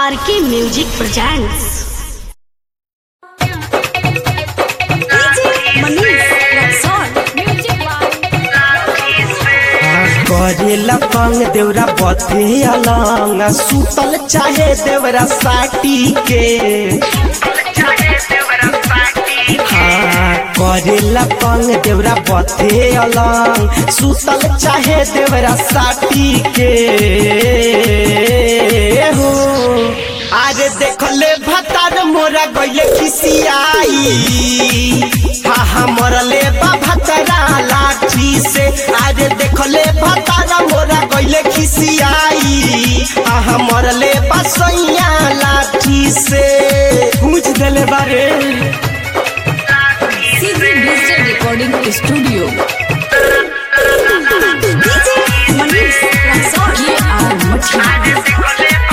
आर के music presents करेला पंग देवरा बथे अलंग सुतल चाहे देवरा साटी के हाँ करेला पंग देवरा बथे अलंग सुतल चाहे देवरा साटी के हो अरे देखले भतार मोरा गइले खिसियाई हा हा मरले बा भतरा लाठी से अरे देखले भतार मोरा गइले खिसियाई हा हा मरले बा सैया लाठी से मुझ देले बारे CG digital recording studio Manish Raxaul ये आर मठिया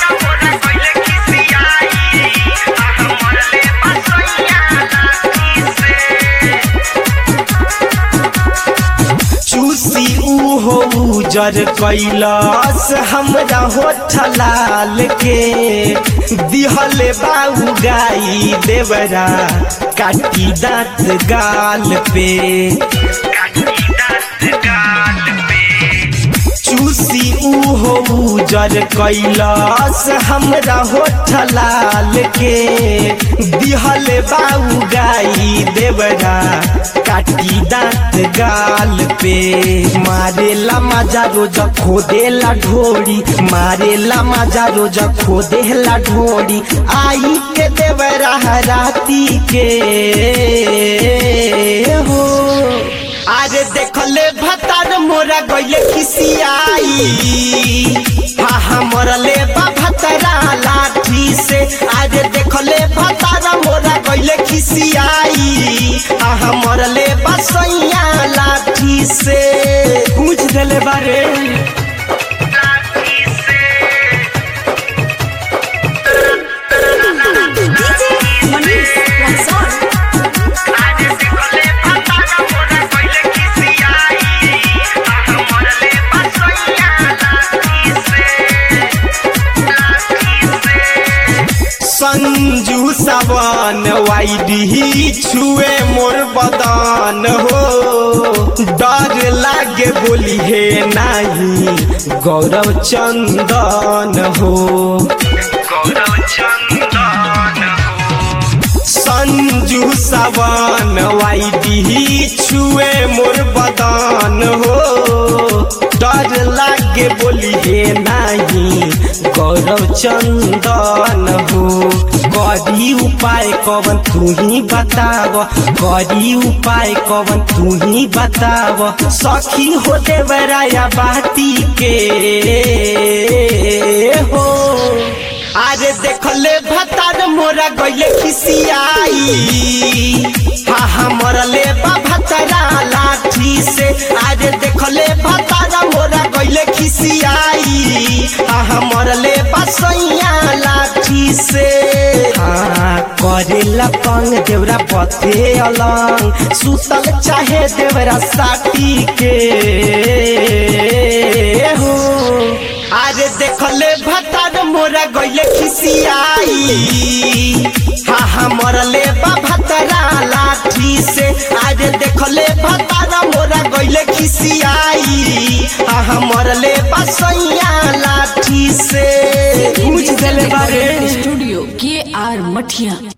चूसी उहो उजर कैलास हमरा होठ लाल के दिहले बाऊ गाई देवरा काटी दांत गाल पे चूसी उहो उजर कैलास हमरा होठ लाल के दिहले बाऊ गाई देवरा काटी दांत गाल पे मारेला मजा रोज खोदेला ढोरी मारेला मजा रोज खोदेला ढोरी आई के देवरा राती के हो अरे देखले भतार मोरा गइले खिसियाई हा हा मरले बा भतरा लाठी से अरे देखले भतार मोरा गइले खिसियाई हा हा मरले बा सैया लाठी से मुझ देले बारे मनीष रक्सौल संजू सवन वाइडी छुए मोर बदन हो डर लागे बोली हे नाही गौरव चंदन हो संजू सवन वाइडी छुए मोर बदन हो डर लागे बोली हे नाही गौरव चंदन हो करी उपाय कवन तू ही बताव करी उपाय कवन तू ही बताव सखी हो देवराया बाती के हो अरे देखले भतार मोरा गइले खिसियाई हा हा मरले बा भतरा लाठी से अरे देखले भतार मोरा गइले खिसियाई हा हा मरले बा सैया लाठी से हाँ करेला पंग देवरा बथे अलंग सुतल चाहे देवरा साटी के हो अरे देखले भतार मोरा गइले खिसियाई हा हा मरले बा भतरा लाठी से अरे देखले भतार मोरा गइले खिसियाई हा हा मरले बा सैया लाठी से मुझ देले बारे स्टूडियो के आर मठिया